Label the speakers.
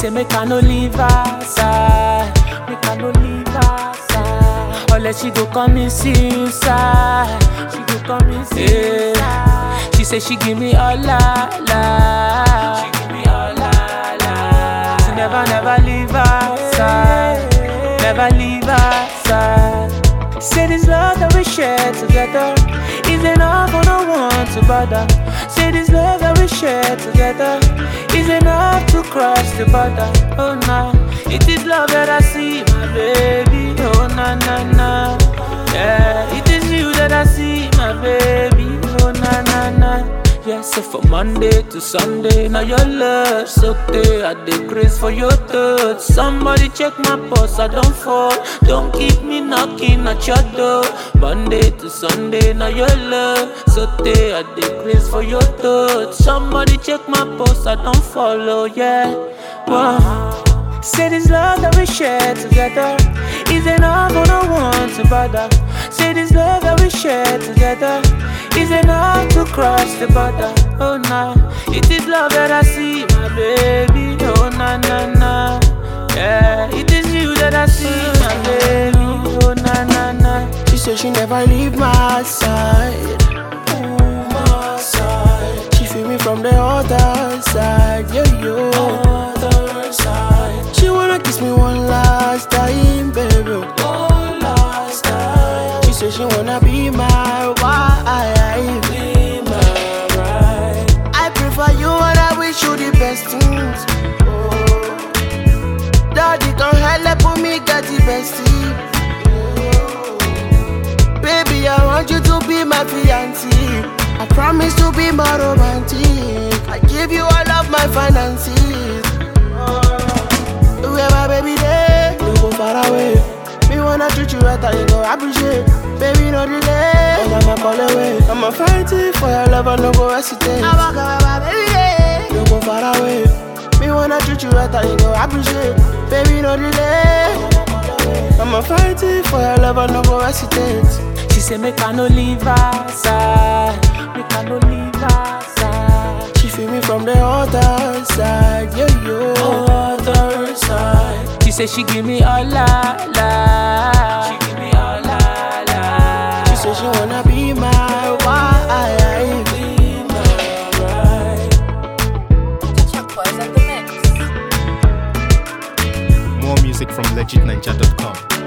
Speaker 1: say make I no leave her side, make I no leave her side. Unless she go come me see you side, she go come me see you side. She say she give me all la la, she give me all la la. She never never leave her side, never leave her side. Say this love that we share together is enough for no one to bother. Say this love that we share together is enough to cross the border. Oh nah, it is love that I see, my baby. Oh na na na, yeah, it is you that I see, my baby. Oh na na na. Yes, so from Monday to Sunday, now your love so there. I dey grace for your touch. Somebody check my pulse, I don't fall. Don't keep me knocking at your door. Monday to Sunday, now your love so there. I dey grace for your touch. Somebody check my pulse, I don't follow. Yeah, wow. Say this love that we share together is enough for no one to bother. Say this love that we share together is enough to cross the border. Oh nah, it is love that I see, my baby. Oh na na na, yeah, it is you that I see, my baby. Oh na na na.
Speaker 2: She said she never leave my side. Ooh, my side. She feel me from the other side. Yeah, yo. Other side. She wanna kiss me one last time, baby. One last time. She said she wanna be my wife. Be my wife. I prefer you and I wish you the best things. Oh. Daddy, come help me get the best thing. Baby, I want you to be my fiancé. I promise to be more romantic. I give you all of my finances. Where my baby there, you go far away. Me wanna treat you right, and you go appreciate. Baby, no delay. I'm I'ma call away. I'ma fight it for your love, I no go hesitate. I'ma come my baby there. You go far away. Me wanna treat you right, and you go appreciate. Baby, no delay. I'ma fight it for your love, I no go hesitate.
Speaker 1: She say make I no leave her side, make I no leave her side.
Speaker 2: She feel me from the other side, yeah, yo. Other side.
Speaker 1: She say she give me all la la, she give me all la la.
Speaker 2: She say she wanna be my wife. Be my wife.
Speaker 3: Chuck Boys at the mix.
Speaker 4: More music from legitninja.com.